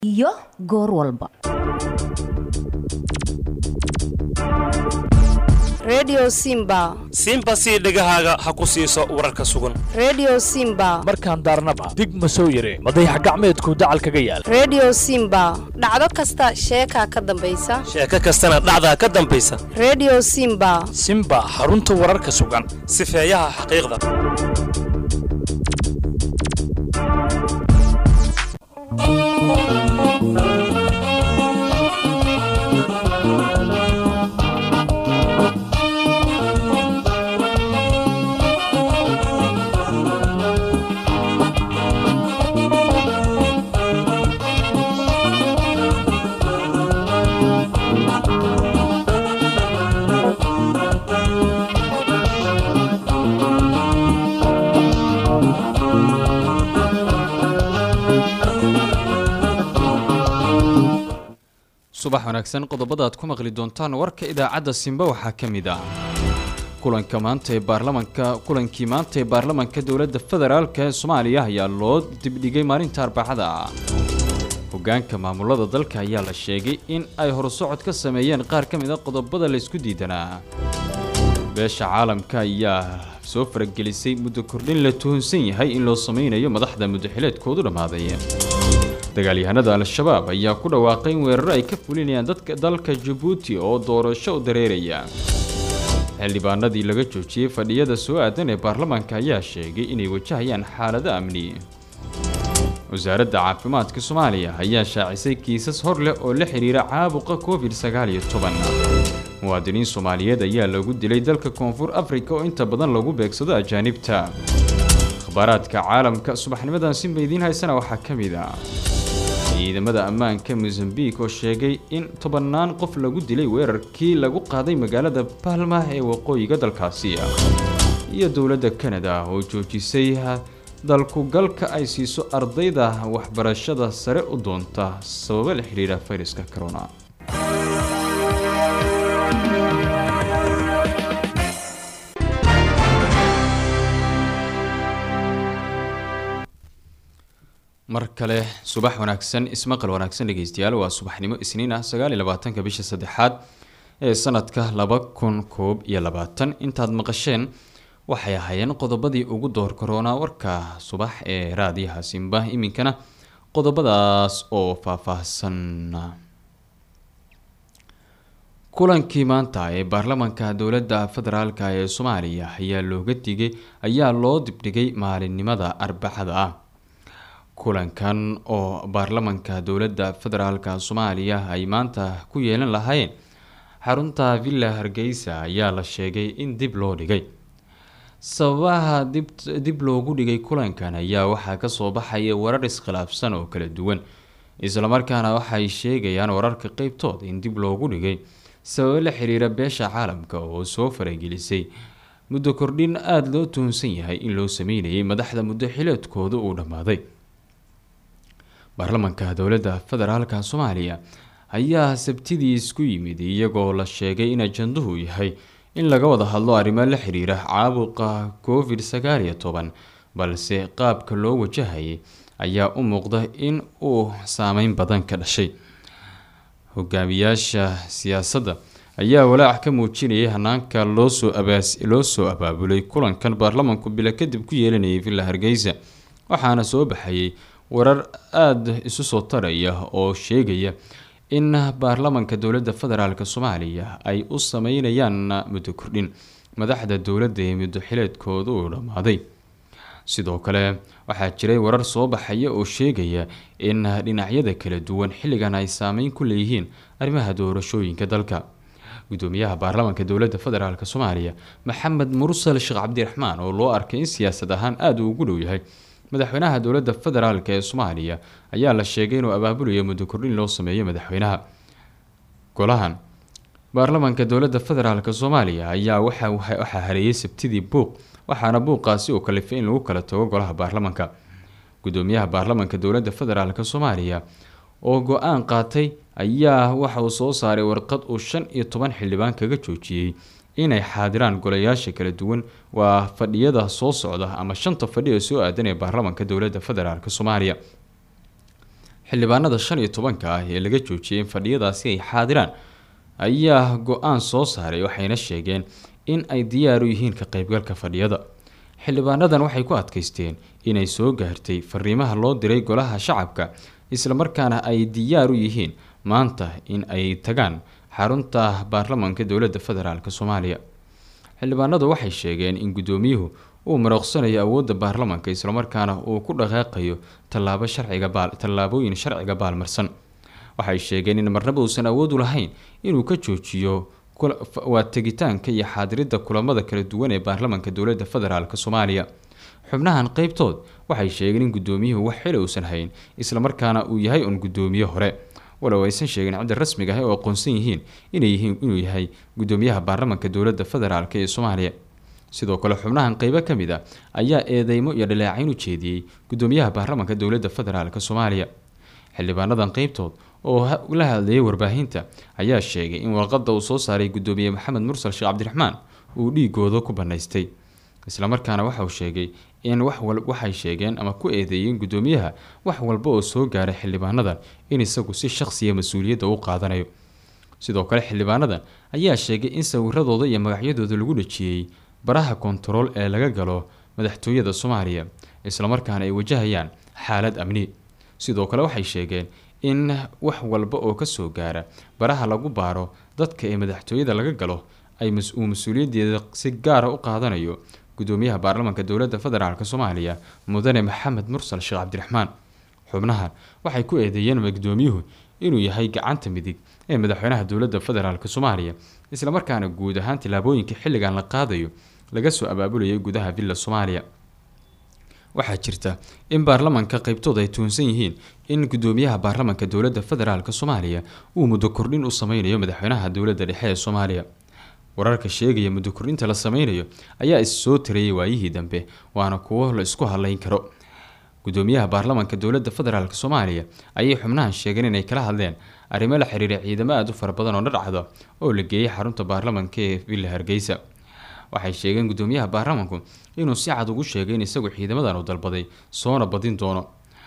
iyo goor walba redio simba simba sii dhegahaaga ha ku siiso wararka sugan redio simba markaan daarnaba dig ma soo yire madayax gacmeedku dacal kaga yaal redio simba dhacdo kasta sheekaa ka dambaysa sheeko kastana dhacdaa ka dambaysa redio simba simba xarunta wararka sugan sifeeyaha xaqiiqda subax wanaagsan qodobada aad ku maqli doontaan warka idaacadda simba waxaa ka mid ah kulanka maanta ee baarlamanka kulankii maanta ee baarlamanka dowladda federaalk ee soomaaliya ayaa loo dibdhigay maalinta arbacada hogaanka maamulada dalka ayaa la sheegay in ay horsocod ka sameeyeen qaar ka mid a qodobada laysku diidanaa beesha caalamka ayaa soo faragelisay muddo kordhin la tuhunsan yahay in loo sameynayo madaxda muddaxileedkoodu dhammaaday dagaalyahanada al-shabaab ayaa ku dhawaaqay in weeraro ay ka fulinayaan dadka dalka jabuuti oo doorasho u dareeraya xildhibaanadii laga joojiyey fadhiyada soo aadan ee baarlamaanka ayaa sheegay inay wajahayaan xaalado amni wasaaradda caafimaadka soomaaliya ayaa shaacisay kiisas hor leh oo la xidhiira caabuqa covid sagaal iyo toban muwaadiniin soomaaliyeed ayaa lagu dilay dalka koonfur afrika oo inta badan lagu beegsado ajaanibta akhbaaraadka caalamka subaxnimadan sinba idiin haysana waxaa ka mid ah ciidamada ammaanka mosambik oo sheegay in tobannaan qof lagu dilay weerarkii lagu qaaday magaalada balma ee waqooyiga dalkaasi iyo dowladda kanada oo joojisay dalkugalka ay siiso ardayda waxbarashada sare u doonta sababo la xidhiira fayraska corona mar kale subax wanaagsan ismaqal wanaagsan dhegeystayaal waa subaxnimo isniin ah sagaal iyo labaatanka bisha saddexaad ee sanadka laba kun koob iyo labaatan intaad maqasheen waxay ahaayeen qodobadii ugu door karoonaa warka subax ee raadiyaha simba iminkana qodobadaas oo faahfaahsan kulankii maanta ee baarlamanka dowladda federaalk ee soomaaliya ayaa looga digay ayaa loo dibdhigay maalinimada arbacada ah kulankan oo baarlamanka dowladda federaalk soomaaliya ay maanta ku yeelan lahaayeen xarunta villa hargeysa ayaa la sheegay in dib loo dhigay sababaha dib loogu dhigay kulankan ayaa waxaa kasoo baxaya warar iskhilaafsan oo kala duwan islamarkaana waxay sheegayaan wararka qeybtood in dib loogu dhigay sababo la xiriira beesha caalamka oo soo faragelisay muddo kordhin aada loo tuhunsan yahay in loo sameynayay madaxda muddo xileedkooda uu dhammaaday baarlamanka dowladda federaalka soomaaliya ayaa sabtidii isku yimid iyagoo la sheegay in ajanduhu yahay in laga wada hadlo arrimo la xiriira caabuqa covid sagaal iyo toban balse qaabka loo wajahayay ayaa u muuqda in uu saameyn badan ka dhashay hogaamiyaasha siyaasadda ayaa walaac ka muujinayay hanaanka loosoo loo soo abaabulay kulankan baarlamanku bilo kadib ku yeelanayay villa hargeysa waxaana soo baxayay warar aada isu soo taraya oo sheegaya in baarlamanka dowladda federaalk soomaaliya ay u sameynayaan muddo kordhin madaxda dowladda ee muddo xileedkooda uu dhammaaday sidoo kale waxaa jiray warar soo baxaya oo sheegaya in dhinacyada kala duwan xilligan ay saameyn ku leeyihiin arrimaha doorashooyinka dalka gudoomiyaha baarlamanka dowladda federaalk soomaaliya maxamed mursal sheekh cabdiraxmaan oo loo arkay in siyaasad ahaan aada uu ugu dhow yahay madaxweynaha dowladda federaalk ee soomaaliya ayaa la sheegay inuu abaabulayo muddo kordhin loo sameeyo madaxweynaha golahan baarlamanka dowladda federaalk soomaaliya ayaa waxaa hareeyay sabtidii buuq waxaana buuqaasi uu kalifay in lagu kala tago golaha baarlamanka gudoomiyaha baarlamanka dowladda federaalk soomaaliya oo go-aan qaatay ayaa waxa uu soo saaray warqad uu shan iyo toban xildhibaan kaga joojiyey inay xaadiraan golayaasha kala duwan waa fadhiyada soo socda ama shanta fadhi ee soo aadan ee baarlamanka dowladda federaalk soomaaliya xildhibaanada shan iyo tobanka ah ee laga joojiyey in fadhiyadaasi ay xaadiraan ayaa go-aan soo saaray waxayna sheegeen in ay diyaar u yihiin ka qaybgalka fadhiyada xildhibaanadan waxay ku adkaysteen inay soo gaartay fariimaha loo diray golaha shacabka islamarkaana ay diyaar u yihiin maanta in ay tagaan xarunta baarlamaanka dowladda federaalk soomaaliya xildhibaanadu waxay sheegeen in guddoomiyuhu uu marooqsanayo awoodda baarlamaanka islamarkaana uu ku dhaqaaqayo tallaabo sharciga baal tallaabooyin sharciga baalmarsan waxay sheegeen in marnaba uusan awood u lahayn inuu ka joojiyo waa tegitaanka iyo xaadiridda kulamada kala duwan ee baarlamaanka dowladda federaalk soomaaliya xubnahan qeybtood waxay sheegeen in guddoomiyuhu wax xili uusan hayn islamarkaana uu yahay un guddoomiye hore walow aysan sheegin cidda rasmiga ah oo aqoonsan yihiin inay yihiin inuu yahay guddoomiyaha baarlamaanka dowladda federaalk ee soomaaliya sidoo kale xubnahan qeybo ka mid a ayaa eedeymo iyo dhaleecayn u jeediyey guddoomiyaha baarlamaanka dowladda federaalk soomaaliya xildhibaanadan qeybtood oo la hadlayay warbaahinta ayaa sheegay in warqada uu soo saaray guddoomiye maxamed mursal sheekh cabdiraxmaan uu dhiigooda ku banaystay islamarkaana waxauu sheegay in waxay sheegeen ama ku eedeeyeen guddoomiyaha wax walba oo soo gaaray xildhibaanadan in isagu si shaqsiya mas-uuliyadda u qaadanayo sidoo kale xildhibaanadan ayaa sheegay in sawiradooda iyo magacyadooda lagu dhajiyey baraha kontarool ee laga galo madaxtooyada soomaaliya islamarkaana ay wajahayaan xaalad amni sidoo kale waxay sheegeen in wax walba oo kasoo gaara baraha lagu baaro dadka ee madaxtooyada laga galo ay uu mas-uuliyaddeeda si gaara u qaadanayo guddoomiyaha baarlamaanka dowladda federaalk soomaaliya mudane maxamed mursal sheekh cabdiraxmaan xubnahan waxay ku eedeeyeen gudoomiyuhu inuu yahay gacanta midig ee madaxweynaha dowladda federaalk soomaaliya islamarkaana guud ahaan tillaabooyinka xilligan la qaadayo laga soo abaabulayay gudaha villa soomaaliya waxaa jirta in baarlamaanka qeybtood ay tuunsan yihiin in guddoomiyaha baarlamaanka dowladda federaalk soomaaliya uu muddo kordhin u sameynayo madaxweynaha dowladda dhexe ee soomaaliya wararka sheegaya muddo kordhinta la sameynayo ayaa is soo tarayay waayihii dambe waana kuwo la isku hadlayn karo guddoomiyaha baarlamaanka dowladda federaalk soomaaliya ayay xubnahan sheegeen inay kala hadleen arrimo la xiriira ciidamo aada u fara badan oo dhadhacda oo la geeyay xarunta baarlamaanka ee villa hargeysa waxay sheegeen guddoomiyaha baarlamaanku inuu si cad ugu sheegay in isagu ciidamadan uu dalbaday soona badin doono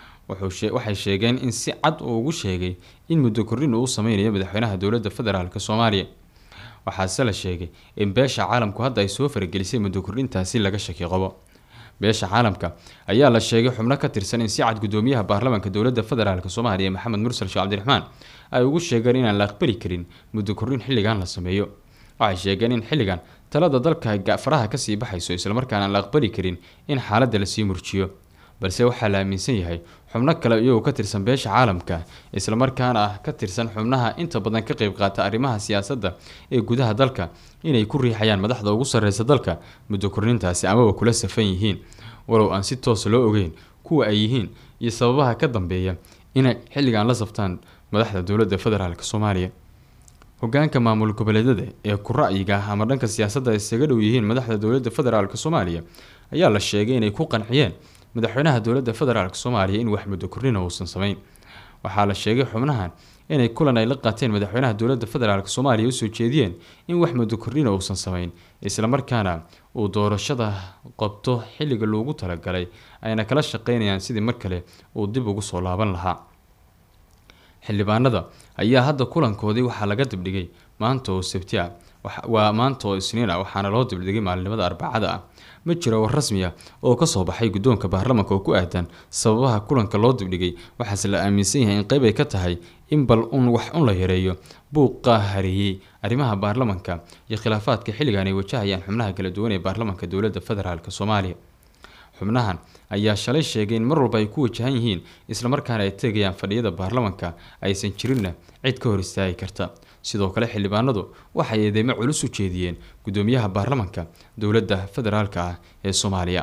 waxay sheegeen in si cad uu ugu sheegay in muddo kordhin uu u sameynayo madaxweynaha dowladda federaalk soomaaliya waxaase la sheegay in beesha caalamku hadda ay soo faragelisay muddo kordhintaasi laga shaki qabo beesha caalamka ayaa la sheegay xubno ka tirsan in si cad guddoomiyaha baarlamaanka dowladda federaalk soomaaliya maxamed mursal sheekh cabdiraxmaan ay ugu sheegeen inaan la aqbali karin muddo kordhin xilligan la sameeyo waxay sheegeen in xilligan talada dalka faraha kasii baxayso islamarkaana aan la aqbali karin in xaaladda lasii murjiyo balse waxaa la aaminsan yahay xubno kale iyagoo ka tirsan beesha caalamka islamarkaana ah ka tirsan xubnaha inta badan ka qeyb qaata arrimaha siyaasadda ee gudaha dalka inay ku riixayaan madaxda ugu sarreysa dalka muddo kordhintaasi amaba kula safan yihiin walow aan si toosa loo ogeyn kuwa ay yihiin iyo sababaha ka dambeeya inay xilligan la saftaan madaxda dowladda federaalk soomaaliya hogaanka maamul goboleedyada ee ku ra'yiga ah ama dhanka siyaasadda ay isaga dhow yihiin madaxda dowladda federaalk soomaaliya ayaa la sheegay inay ku qanciyeen madaxweynaha dowladda federaalk soomaaliya in wax muddo kordhina uusan sameyn waxaa la sheegay xubnahan inay kulan ay la qaateen madaxweynaha dowladda federaalk soomaaliya usoo jeediyeen in wax muddo kordhina uusan sameyn islamarkaana uu doorashada qabto xilliga loogu talagalay ayna kala shaqeynayaan sidii mar kale uu dib ugu soo laaban lahaa xildhibaanada ayaa hadda kulankoodii waxaa laga dibdhigay maanta oo sabti ah waa maanta oo isniin ah waxaana loo dibdhigay maalinimada arbacada ah ma jiro war rasmi ah oo kasoo baxay guddoonka baarlamaanka oo ku aadan sababaha kulanka loo dibdhigay waxaase la aaminsan yahay in qeyb ay ka tahay in bal un wax un la yareeyo buuqa hareeyey arrimaha baarlamaanka iyo khilaafaadka xilligan ay wajahayaan xubnaha kala duwan ee baarlamaanka dowladda federaalk soomaaliya xubnahan ayaa shalay sheegay in mar walba ay ku wajahan yihiin islamarkaana ay tegayaan fadhiyada baarlamaanka aysan jirinna cid ka hor istaagi karta sidoo kale xildhibaanadu waxay eedeymo culus u jeediyeen guddoomiyaha baarlamaanka dowladda federaalk ah ee soomaaliya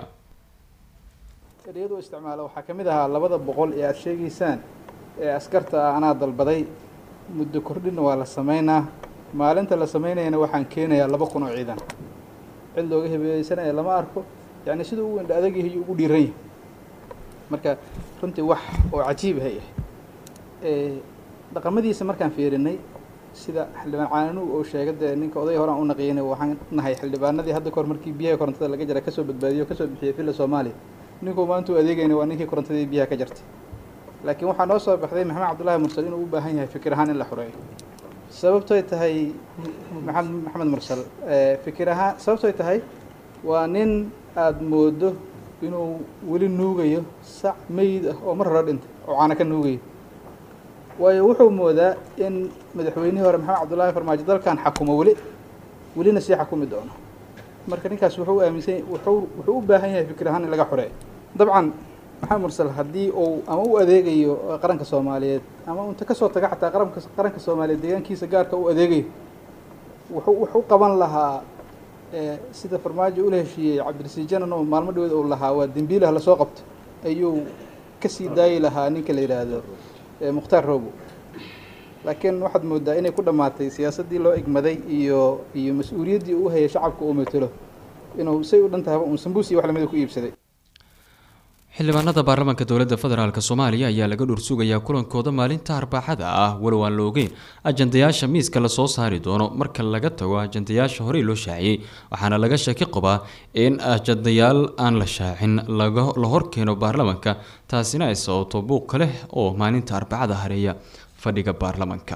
ereyadu isticmaala waxaa ka mid ahaa labada boqol ee aada sheegaysaan ee askarta ah anaa dalbaday muddo kordhinna waa la sameynaa maalinta la sameynayana waxaan keenayaa laba kun oo ciidan cid looga hebeeyeysanaya lama arko yacni siduu u indha adag yahay ugu dhiiran yahay marka runtii wax oo cajiib hay ah dhaqamadiisa markaan fiirinay sida xildhibaan caananuug oo sheega dee ninka oday horaan u naqiyana waxaan nahay xildhibaanadii hadda kahor markii biyaha korontada laga jara kasoo badbaadiyo kasoo bixiyay villa soomaaliya ninkuu maanta u adeegayna waa ninkii korontadii biyaha ka jartay laakiin waxaa noo soo baxday maxamed cabdullaahi mursal inuu u baahan yahay fikir ahaan in la xoreeyo sababtoy tahay maxamed maxamed mursal fikir ahaan sababtoy tahay waa nin aada moodo inuu weli nuugayo sac meyd ah oo mar hore dhintay oo caana ka nuugayo waayo wuxuu moodaa in madaxweynihii hore maxamed cabdullaahi farmaajo dalkan xakumo weli welina sii xakumi doono marka ninkaas wuxuu aaminsan wuxuu wuxuu u baahan yahay fikir ahaan in laga xoreeyo dabcan maxamed mursal haddii uu ama u adeegayo qaranka soomaaliyeed ama unta kasoo taga xataa qaranka qaranka soomaaliyeed deegaankiisa gaarka u adeegayo wuxuu wuxuu qaban lahaa sida farmaajo ula heshiiyey cabdirasiid janan oo maalmo dhaweed uu lahaa waa dembiilah lasoo qabto ayuu kasii daayi lahaa ninka la yidhaahdo mukhtaar robo laakiin waxaad moodaa inay ku dhammaatay siyaasaddii loo egmaday iyo iyo mas-uuliyaddii uu hayay shacabka uu matelo inuu say u dhan tahaba uun sambuus iyo wax lamida ku iibsaday xildhibaanada baarlamaanka dowladda federaalk soomaaliya ayaa laga dhursugayaa kulankooda maalinta arbaaxada ah walow aan la ogeyn ajandayaasha miiska lasoo saari doono marka laga tago ajandayaasha horey loo shaaciyey waxaana laga shaki qabaa in ajandayaal aan la shaacin la horkeeno baarlamaanka taasina ay sababto buuq ka leh oo maalinta arbacada hareeya fadhiga baarlamaanka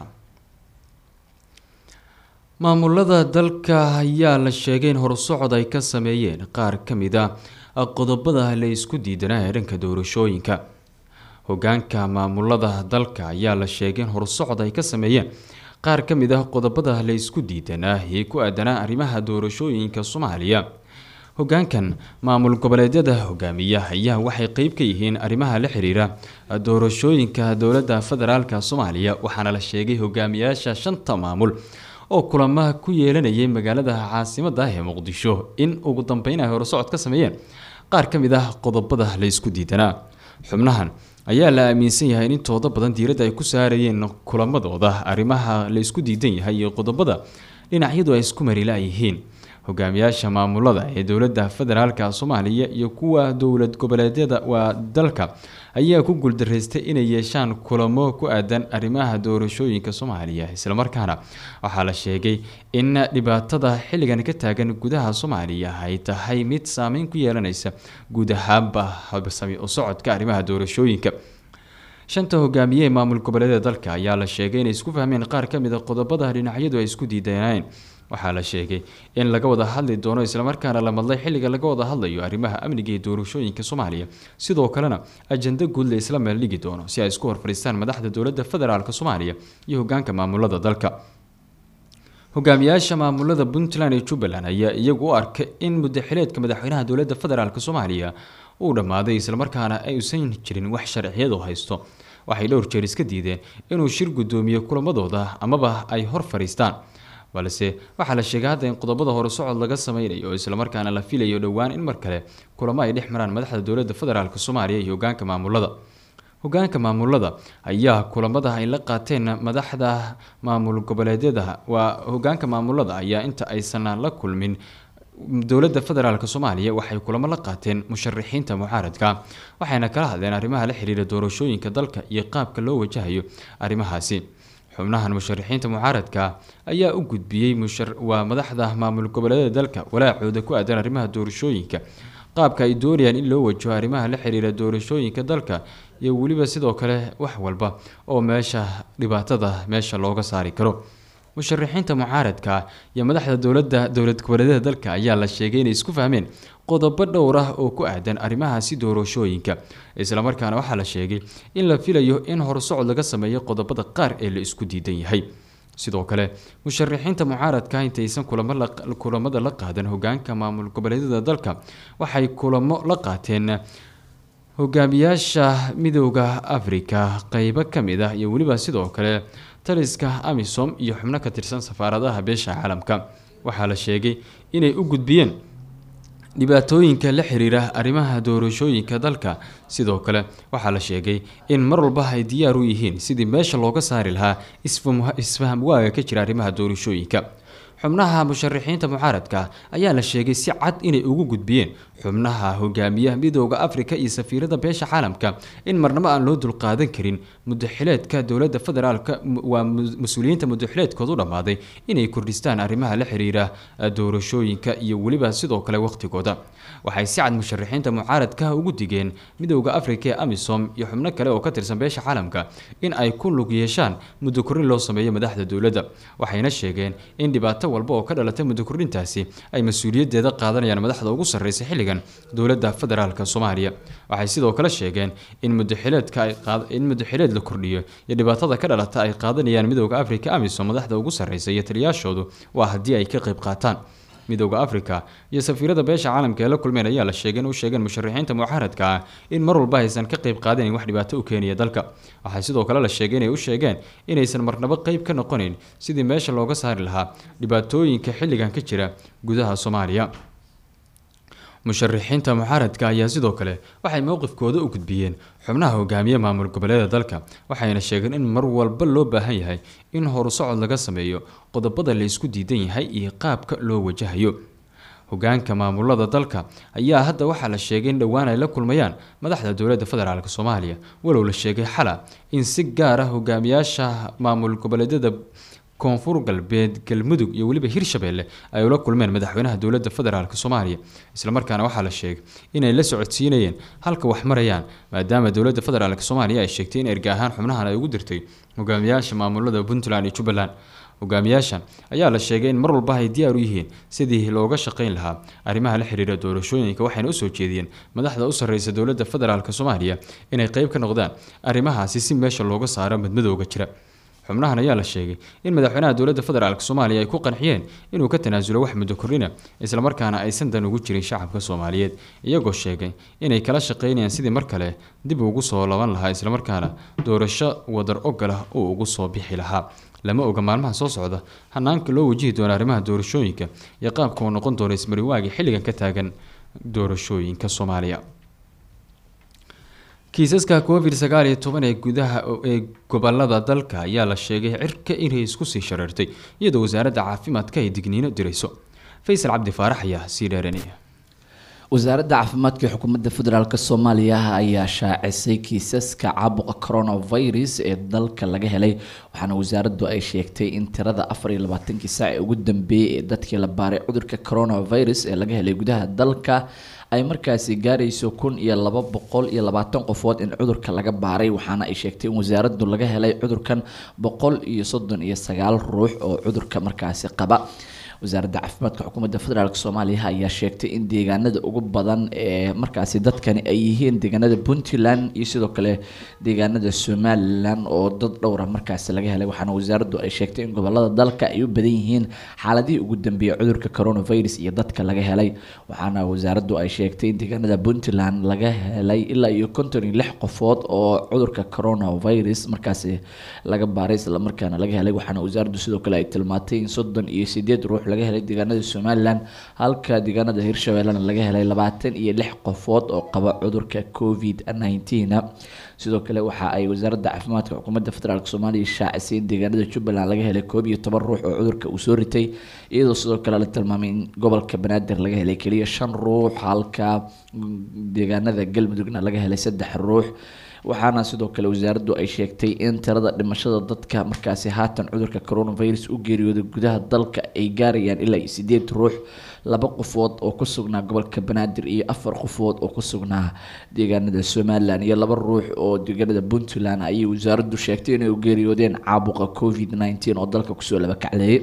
maamulada dalka ayaa la sheegay in horusocod ay ka sameeyeen qaar ka mid a qodobada la isku diidanaa ee dhanka doorashooyinka hogaanka maamulada dalka ayaa la sheegay in horusocod ay ka sameeyeen qaar ka mid ah qodobada la isku diidanaa ee ku aadanaa arrimaha doorashooyinka soomaaliya hogaankan maamul goboleedyada hogaamiya ayaa waxay qeyb ka yihiin arrimaha la xiriira doorashooyinka dowladda federaalk soomaaliya waxaana la sheegay hogaamiyaasha shanta maamul oo kulamaha ku yeelanayay magaalada caasimada ee muqdisho in ugu dambeyn ay horusocod ka sameeyeen qaar ka mid ah qodobada la isku diidanaa xubnahan ayaa la aaminsan yahay in intooda badan diiradda ay ku saarayeen kulamadooda arrimaha la isku diidan yahay iyo qodobada dhinacyadu ay isku marila yihiin hogaamiyaasha maamulada ee dowladda federaalk soomaaliya iyo kuwa dowlad goboleedyada waa dalka ayaa ku guuldaraystay inay yeeshaan kulamo ku aadan arrimaha doorashooyinka soomaaliya islamarkaana waxaa la sheegay in dhibaatada xilligan ka taagan gudaha soomaaliya ay tahay mid saameyn ku yeelanaysa guud ahaanba habsami u socodka arrimaha doorashooyinka shanta hogaamiye ee maamul goboleedyada dalka ayaa la sheegay inay isku fahmeen qaar ka mid a qodobada dhinacyadu ay isku diidaneen waxaa la sheegay in laga wada hadli doono islamarkaana la madlay xilliga laga wada hadlayo arrimaha amniga ee doorashooyinka soomaaliya sidoo kalena ajanda guud la isla meel dhigi doono si ay isku horfadhiistaan madaxda dowladda federaalk soomaaliya iyo hogaanka maamulada dalka hogaamiyaasha maamulada puntland iyo jubbaland ayaa iyagu u arkay in mudaxileedka madaxweynaha dowladda federaalk soomaaliya uu dhammaaday islamarkaana aysan jirin wax sharciyadu haysto waxay dhowr jeer iska diideen inuu shir guddoomiye kulamadooda amaba ay hor fadhiistaan balse waxaa la sheegay hadda in qodobada hore socod laga sameynayo islamarkaana la filayo dhowaan in mar kale kulamo ay dhex maraan madaxda dowladda federaalk soomaaliya iyo hogaanka maamulada hogaanka maamulada ayaa kulamada ay la qaateen madaxda maamul goboleedyada waa hogaanka maamulada ayaa inta aysan la kulmin dowladda federaalk soomaaliya waxay kulamo la qaateen musharaxiinta mucaaradka waxayna kala hadleen arrimaha la xiriira doorashooyinka dalka iyo qaabka loo wajahayo arrimahaasi xubnahan musharaxiinta mucaaradka ayaa u gudbiyey waa madaxda maamul goboleedyada dalka walaacooda ku aadan arrimaha doorashooyinka qaabka ay doonayaan in loo wajaho arrimaha la xiriira doorashooyinka dalka iyo weliba sidoo kale wax walba oo meesha dhibaatada meesha looga saari karo musharaxiinta mucaaradka iyo madaxda dowladda dowlad goboleedyada dalka ayaa la sheegay inay isku fahmeen qodobo dhowr ah oo ku aadan arrimahaasi doorashooyinka islamarkaana waxaa la sheegay in la filayo in horsocod laga sameeyo qodobada qaar ee la isku diidan yahay sidoo kale musharaxiinta mucaaradka intaysan kulamada la qaadan hogaanka maamul goboleedyada dalka waxay kulamo la qaateen hogaamiyaasha midooda afrika qeybo kamid ah iyo weliba sidoo kale taliska amisom iyo xubno ka tirsan safaaradaha beesha caalamka waxaa la sheegay inay u gudbiyeen dhibaatooyinka la xiriira arrimaha doorashooyinka dalka sidoo kale waxaa la sheegay in mar walba ay diyaar u yihiin sidii meesha looga saari lahaa isfaham waaga ka jira arrimaha doorashooyinka xubnaha musharaxiinta mucaaradka ayaa la sheegay si cad inay ugu gudbiyeen xubnaha hogaamiyaha midooda afrika iyo safiirada beesha caalamka in marnabo aan loo dulqaadan karin mudaxileedka dowlada federaalk waa mas-uuliyiinta mudaxileedkoodu dhammaaday inay kordhistaan arrimaha la xiriira doorashooyinka iyo weliba sidoo kale waqtigooda waxay si cad musharaxiinta mucaaradka ugu digeen midooda afrika ee amisom iyo xubno kale oo ka tirsan beesha caalamka in ay ku lug yeeshaan muddo korrin loo sameeyo madaxda dowladda waxayna sheegeen in dhibaato walba oo ka dhalatay muddo kordhintaasi ay mas-uuliyaddeeda qaadanayaan madaxda ugu sarreysa xilligan dowladda federaalk soomaaliya waxay sidoo kale sheegeen in mudaxileedka ay in mudaxileed la kordhiyo iyo dhibaatada ka dhalata ay qaadanayaan midooda afrika amisom madaxda ugu sarreysa iyo taliyaashoodu waa haddii ay ka qayb qaataan midooda afrika iyo safiirada beesha caalamka ee la kulmeen ayaa la sheegay in u sheegeen musharaxiinta mucaaradka ah in mar walba aysan ka qayb qaadanin wax dhibaato u keenaya dalka waxaa sidoo kale la sheegay inay u sheegeen inaysan marnabo qayb ka noqonayn sidii meesha looga saari lahaa dhibaatooyinka xilligan ka jira gudaha soomaaliya musharaxiinta mucaaradka ayaa sidoo kale waxay mowqifkooda u gudbiyeen xubnaha hogaamiye maamul goboleeda dalka waxayna sheegeen in mar walba loo baahan yahay in horusocod laga sameeyo qodobada la isku diidan yahay iyo qaabka loo wajahayo hogaanka maamulada dalka ayaa hadda waxaa la sheegay in dhowaan ay la kulmayaan madaxda dowladda federaalk soomaaliya walow la sheegay xala in si gaar ah hogaamiyaasha maamul goboleedyada koonfur galbeed galmudug iyo weliba hirshabeelle ay ula kulmeen madaxweynaha dowladda federaalk soomaaliya islamarkaana waxaa la sheegay inay la socodsiinayeen halka wax marayaan maadaama dowladda federaalk soomaaliya ay sheegtay in erga ahaan xubnahan ay ugu dirtay hogaamiyaasha maamulada puntland iyo jubbaland hogaamiyaashan ayaa la sheegay in mar walba ay diyaar u yihiin sidii looga shaqayn lahaa arrimaha la xiriira doorashooyinka waxayna usoo jeediyeen madaxda u sarreysa dowladda federaalk soomaaliya inay qeyb ka noqdaan arrimahaasi si meesha looga saaro madmadowga jira xubnahan ayaa la sheegay in madaxweynaha dowladda federaalk soomaaliya ay ku qanciyeen inuu ka tanaasulo wax muddo kordhina islamarkaana aysan dan ugu jirin shacabka soomaaliyeed iyagoo sheegay inay kala shaqaynayaan sidii mar kale dib ugu soo laban lahaa islamarkaana doorasho wadar ogol ah uu ugu soo bixi lahaa lama oga maalmaha soo socda hanaanka loo wajihi doono arrimaha doorashooyinka iyo qaabka uu noqon doono ismariwaagii xilligan ka taagan doorashooyinka soomaaliya kiisaska covid sagaal iyo toban ee gudaha ee gobolada dalka ayaa la sheegay cirka inay isku sii shareertay iyadoo wasaaradda caafimaadka ay digniino dirayso faysal cabdi faarax ayaa sii dheeranaya wasaaradda caafimaadka ee xukuumadda federaalk soomaaliya ayaa shaacisay kiisaska caabuqa coronavirus ee dalka laga helay waxaana wasaaraddu ay sheegtay in tirada afar iyo labaatankii saac ee ugu dambeeyay ee dadkii la baaray cudurka coronavirus ee laga helay gudaha dalka ay markaasi gaarayso kun iyo laba boqol iyo labaatan qofood in cudurka laga baaray waxaana ay sheegtay in wasaaraddu laga helay cudurkan boqol iyo soddon iyo sagaal ruux oo cudurka markaasi qaba wasaaradda caafimaadka xukuumadda federaalk soomaaliya ayaa sheegtay in deegaanada ugu badan ee markaasi dadkani ay yihiin deegaanada puntland iyo sidoo kale deegaanada somalilan oo dad dhowra markaasi laga helay waxaana wasaaraddu ay sheegtay in gobolada dalka ay u badan yihiin xaaladihii ugu dambeeyay cudurka coronavirus iyo dadka laga helay waxaana wasaaraddu ay sheegtay in deegaanada puntland laga helay ilaa iyo konton iyo lix qofood oo cudurka coronavirus markaasi laga baaray islamarkaana laga helay waxaana wasaaraddu sidoo kale ay tilmaantay in soddon iyo sideed ruux laga helay deegaanada somalilan halka deegaanada hirshabeellena laga helay labaatan iyo lix qofood oo qaba cudurka covid nineteen sidoo kale waxa ay wasaaradda caafimaadka xukuumadda federaalk soomaaliya shaacisay in deegaanada jubbaland laga helay koob iyo toban ruux oo cudurka uu soo ritay iyadoo sidoo kale la tilmaamay in gobolka banaadir laga helay keliya shan ruux halka deegaanada galmudugna laga helay saddex ruux waxaana sidoo kale wasaaraddu ay sheegtay in tirada dhimashada dadka markaasi haatan cudurka coronavirus u geeriyooday gudaha dalka ay gaarayaan ilaa iyo sideed ruux laba qofood oo ku sugnaa gobolka banaadir iyo afar qofood oo ku sugnaa deegaanada somalilan iyo laba ruux oo deegaanada puntland ayay wasaaraddu sheegtay inay u geeriyoodeen caabuqa covid nineteen oo dalka kusoo laba kacleeyay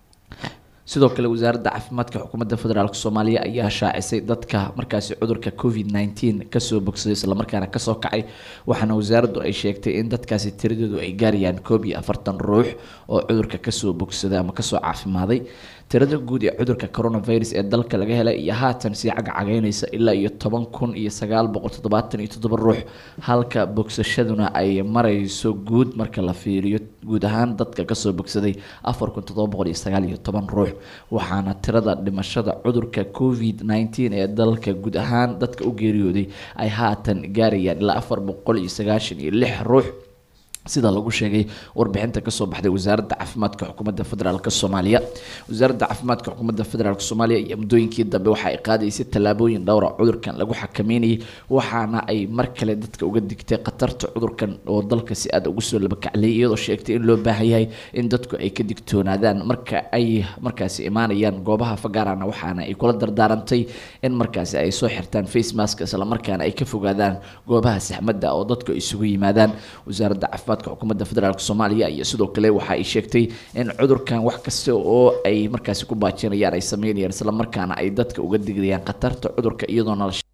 sidoo kale wasaaradda caafimaadka xukuumadda federaalk soomaaliya ayaa shaacisay dadka markaasi cudurka covid nineteen kasoo bogsaday islamarkaana kasoo kacay waxaana wasaaraddu ay sheegtay in dadkaasi tiradoodu ay gaarayaan koob iyo afartan ruux oo cudurka kasoo bogsaday ama kasoo caafimaaday tirada guud ee cudurka coronavirus ee dalka laga helay iyo haatan sii cagcageynaysa ilaa iyo toban kun iyo sagaal boqol toddobaatan iyo toddoba ruux halka bogsashaduna ay marayso guud marka la fiiriyo guud ahaan dadka kasoo bogsaday afar kun toddoba boqol iyo sagaal iyo toban ruux waxaana tirada dhimashada cudurka covid nineteen ee dalka guud ahaan dadka u geeriyooday ay haatan gaarayaan ilaa afar boqol iyo sagaashan iyo lix ruux sida lagu sheegay warbixinta kasoo baxday wasaaradda caafimaadka xukuumadda federaalk soomaaliya wasaaradda caafimaadka xukuumadda federaalk soomaaliya iyo muddooyinkii dambe waxa ay qaadaysay tallaabooyin dhowra cudurkan lagu xakameynayay waxaana ay mar kale dadka uga digtay khatarta cudurkan oo dalka si aad ugu soo labakacliyay iyadoo sheegtay in loo baahan yahay in dadku ay ka digtoonaadaan marka ay markaasi imaanayaan goobaha fagaarana waxaana ay kula dardaarantay in markaasi ay soo xirtaan face mask islamarkaana ay ka fogaadaan goobaha saxmadda oo dadku ay isugu yimaadaan wasaaradda caafimaadka xukuumadda federaalk soomaaliya iyo sidoo kale waxa ay sheegtay in cudurkan wax kasta oo ay markaasi ku baajinayaan ay sameynayaan islamarkaana ay dadka uga digayaan khatarta cudurka iyadoona la